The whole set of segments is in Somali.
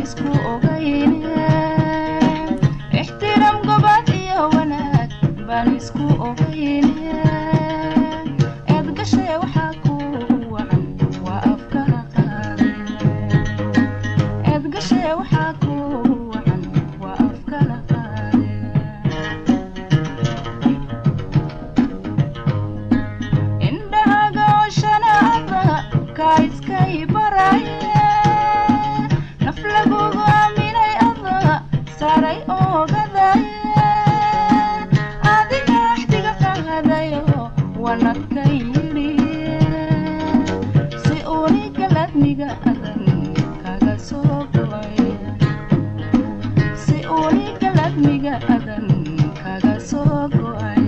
isku ogayne ixtiraam gobad iyo wanaag baan isku ogayne eed gashay waxaa ku wacan waa afkala qaade eed gashay waxaa ku wacan waa afkala qaade indhahaga oshanaada kaa iskay baraye naf lagugu aaminay ada saaray ogadaye adiga axdiga qaadayo wanadka yidhiye si uuni galadniga adan kaga soo go'ay si uuni galadniga adan kaga soo go'ay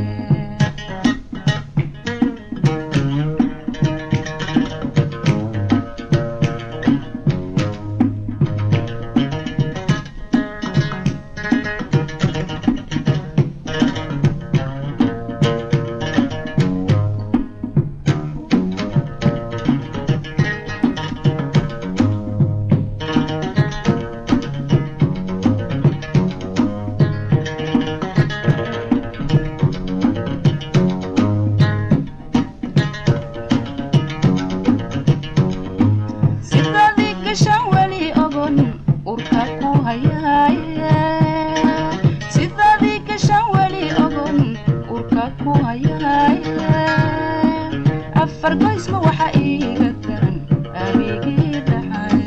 sidadii gashan weli ogon urka ku hayaaye sidadii gashan weli ogon urka ku hayaaye afar goysma waxa iiga daran abigii dhaxaye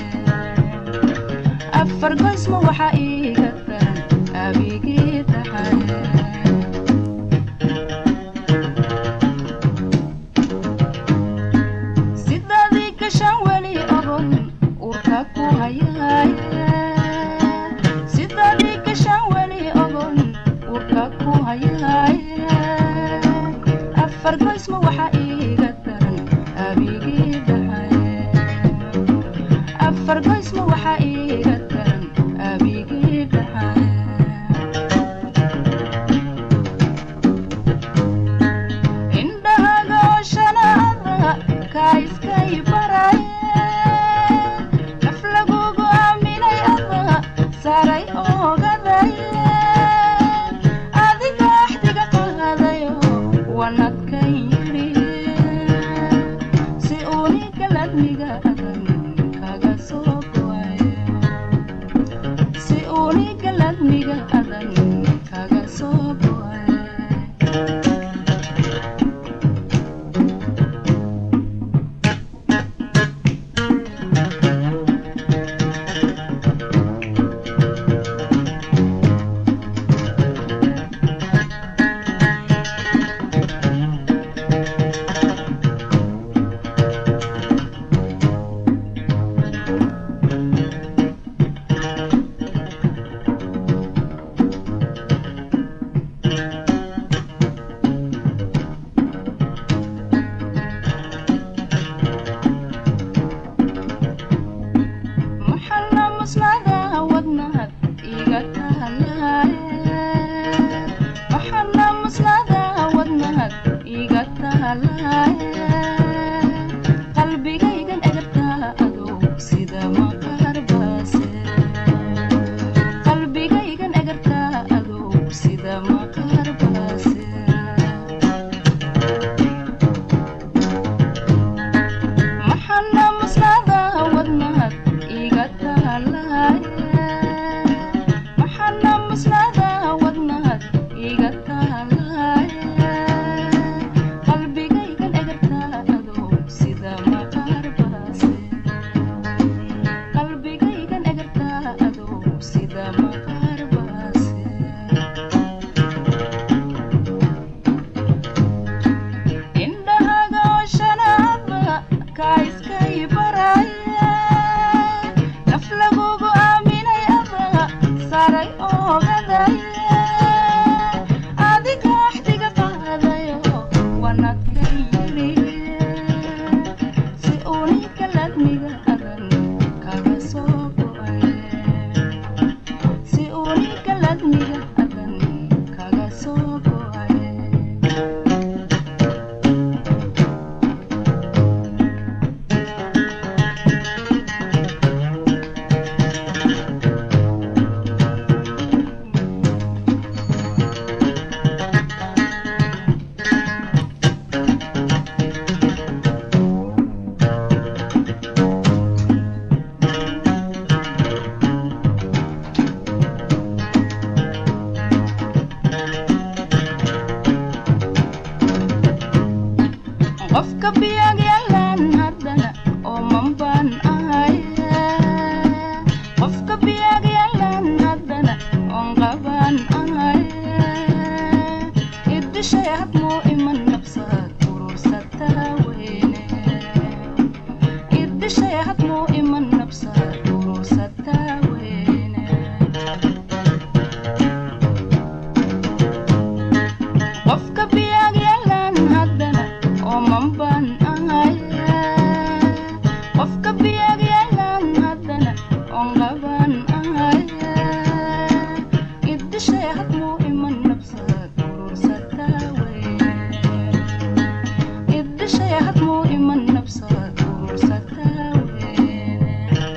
afar goysma waxa iiga daran abigii dhaxaye sidadii gashan weli ogon urka ku hayaaye sidadii gashan weli ogon urka ku hayaaye afar goysma waxa iiga daran abigii dhaxaye afar goysma waxa iiga daran abigii dhaxaye indhahaga oshanaada kaa iskay baraye naf lagugu aaminay ada saaray ogadaye adiga axdiga qaadayo wanadka yidhiye si uuni galadniga adan kaga soo go'ay si uuni galadniga adan kaga soo go'ay maxalla musnada wadnahad iga tahalaaye maxalla musnada wadnahad iga tahalaaye qalbigaygan egartaa adow sida maqaar baase qalbigaygan egartaa adow sida maqaar baase maxalla musnada wadnahad iga tahalaaye maxalla musnada wadnahad iga tahalaaye qalbigaygan egar qofka biyag yalan haddana ooman baan ahay qofka biyag yalan haddana oon qabaan ahay idishay hadmuu iman nabsad urursataa weyne idishay hadmuu iman nabsad urursataa weyne qofka biyag yalan haddana ooman baan ahay qofka biyag yalan haddana oon qabaan ahay idishay hadmuu iman nabsad urursataa weyne idishay hadmuu iman nabsad urursataa weyne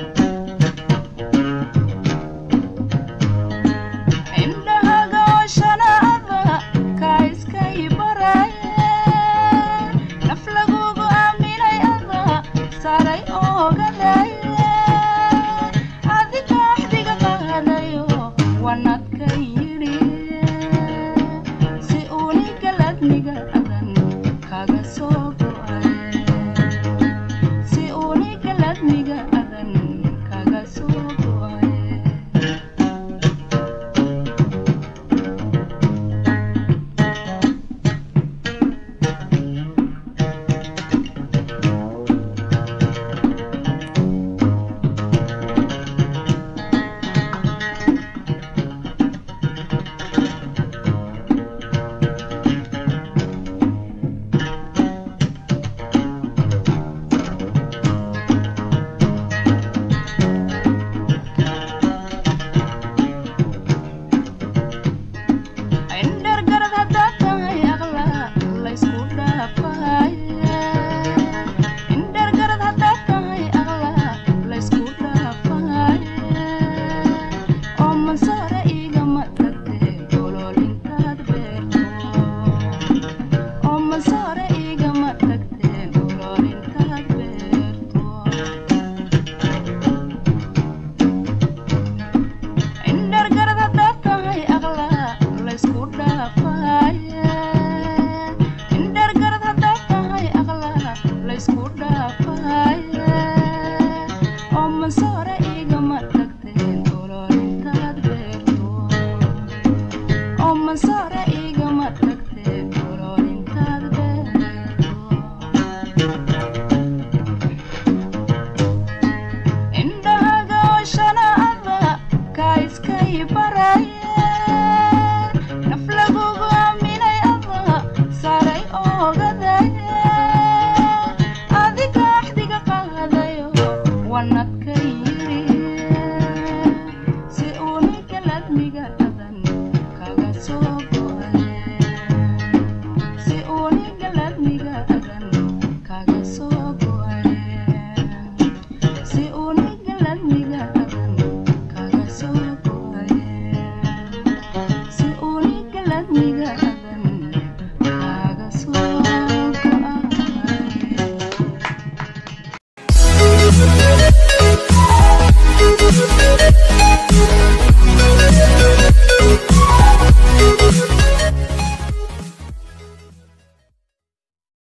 indhahaga oshanaada kaa iskay baraaye naf lagugu aaminay ada saaray oogadaye adiga axdiga qaadayo wanadka yidhi si unigaladniga adan kaga soo go'ay si unigaladniga adan kaga soo go'ay indhargarad haddaad tahay aqla laysku dhaafaya indhargarad haddaad tahay aqla laysku dhaafaya oo mansaare igama tagtee olol intaad beerto oo mansaare igama tagtee olol intaad beerto indhargarad haddaad tahay aqla laysku dhaafaya indhargarad haddaad tahay aqla laysku dhaafaya oo mansoore igama tagteen olol intaad beerto oo mansoore igama tagteen olol intaad beerto indhahaga oshanaada kaa iskay baraaye naf lagugu aaminay ada saaray oogadaye adiga axdiga qaadayo wanadka yidhi si unigaladniga adan kaga soo